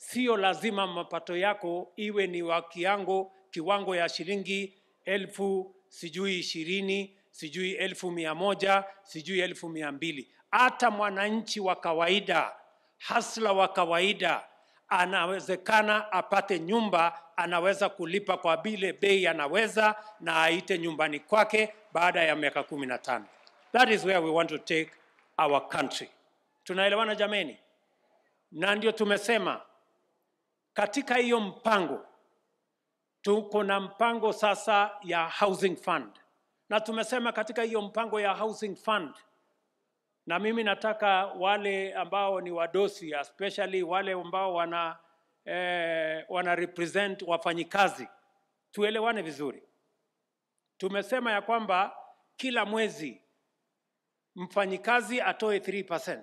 sio lazima mapato yako iwe ni wa kiango kiwango ya shilingi elfu sijui ishirini sijui elfu mia moja sijui elfu mia mbili hata mwananchi wa kawaida hasla wa kawaida anawezekana apate nyumba anaweza kulipa kwa bile bei anaweza na aite nyumbani kwake baada ya miaka kumi na tano that is where we want to take our country tunaelewana jameni na ndio tumesema katika hiyo mpango tuko na mpango sasa ya housing fund na tumesema katika hiyo mpango ya housing fund na mimi nataka wale ambao ni wadosi especially wale ambao wana eh, wana represent wafanyikazi tuelewane vizuri tumesema ya kwamba kila mwezi mfanyikazi atoe 3%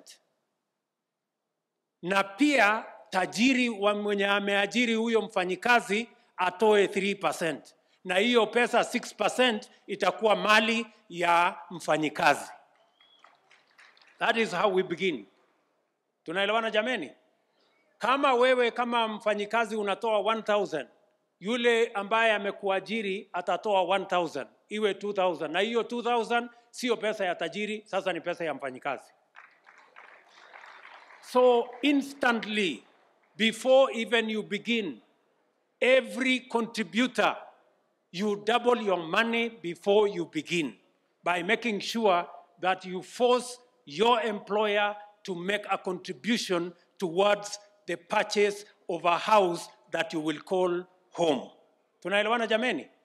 na pia tajiri wa mwenye ameajiri huyo mfanyikazi atoe 3%, na hiyo pesa 6% itakuwa mali ya mfanyikazi. That is how we begin. Tunaelewana jameni? Kama wewe kama mfanyikazi unatoa 1000 yule ambaye amekuajiri atatoa 1000 iwe 2000 na hiyo 2000 sio pesa ya tajiri, sasa ni pesa ya mfanyikazi. So instantly, before even you begin, every contributor, you double your money before you begin by making sure that you force your employer to make a contribution towards the purchase of a house that you will call home. Tunaelewana jameni?